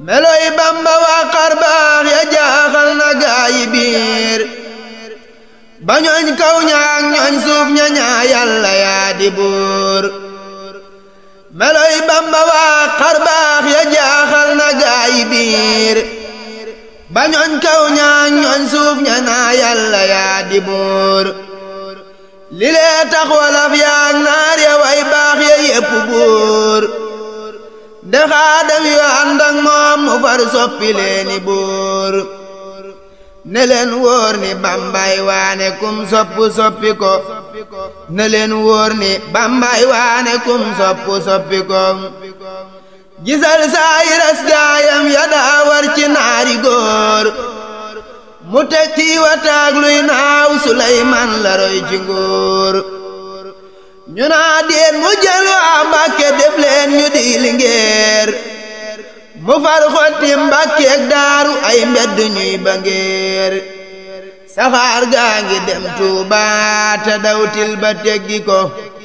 meloy bamba waa xar baax ya jaaxal na gaayi biir ba ñooñ kaw ñaak ñooñ suuf ña ñaa yàlla yaa di buur meloy bamba waa xar baax ya jaaxal na gaayi biir ba ñooñ kaw ñaak ñooñ suuf ña ñaa yàlla yaa di buur li lee tax walaf yaak naar ya way baax ya yépp buur de xaadam yu ànd ak moom mu far soppi leeni buur ne leen wóor ni bambay waane kum soppu soppi ko ne leen wóor ni bambay waane kum soppu soppi ko gisal saayiras gaayam ya daa war ci naari góor mu teg ci wataag luy naaw Suleymaan la roy ci nguur ñu naa déet mu jël waa Mbàkke def leen ñu di lingeer mu far xotti Mbàkkeek daaru ay mbedd ñuy ba ngeer saxaar gaa ngi dem Tuuba te dawtil ba teggi ko